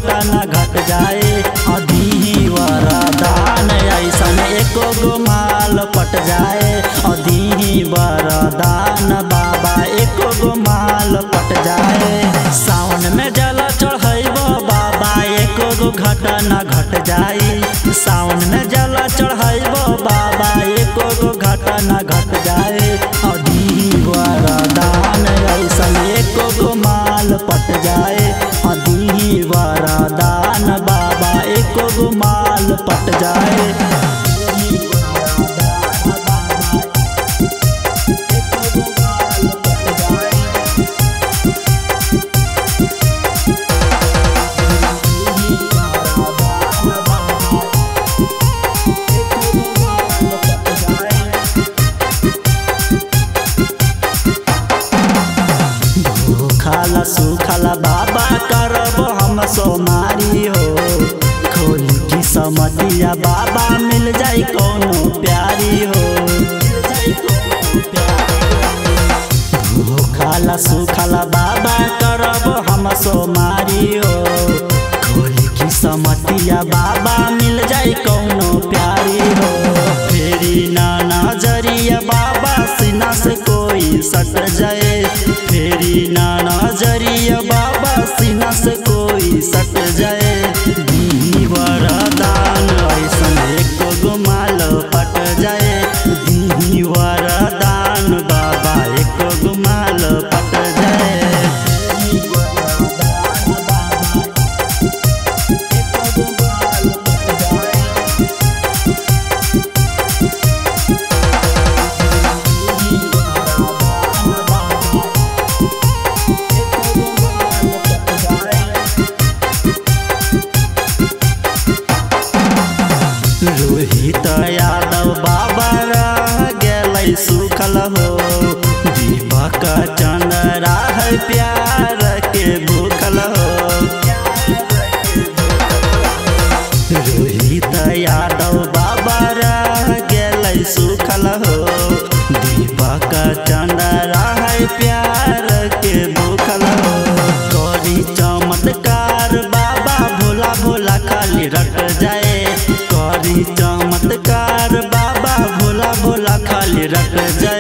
घटना घट जाए अधी वरदान ऐसन एको गो माल पट जाए अधी वरदान बाबा एको गो माल पट जाए सावन में जल चढ़ैब बाबा एको गो घटना घट जाई सावन में जल चढ़ैब बाबा एको गो घटना घट जाए अधी वरदान ऐसन एको गो माल पट जाए अधी वरदान बाबा एको गो माल पट जाए खाला सुखाला बाबा करब हम सोमारी हो खोली की समतिया बाबा मिल जाई कोनो प्यारी हो खाला सुखाला बाबा करब हम सोमारी हो खोली की समतिया बाबा मिल जाई कोनो प्यारी हो फेरी ना नजरिया बाबा सीना से कोई सट जाए फेरी ना नजरिया बाबा सीना से कोई सट जाए दी वरदान ऐसन एको गो माल पट जाए दी वरदान बाबा एको गो माल पट जाए रोहित यादव बाबा रह गेलै सुखल हो दीपक चंद्र राह प्यार के भूखल हो रोहित यादव बाबा रह गेलै सुखल हो दीपक चंद्र राह प्यार के भूखल हो करी चमत्कार बाबा भोला भोला खाली रट जाए करी चमत्कार बाबा भोला भोला खाली रट जाए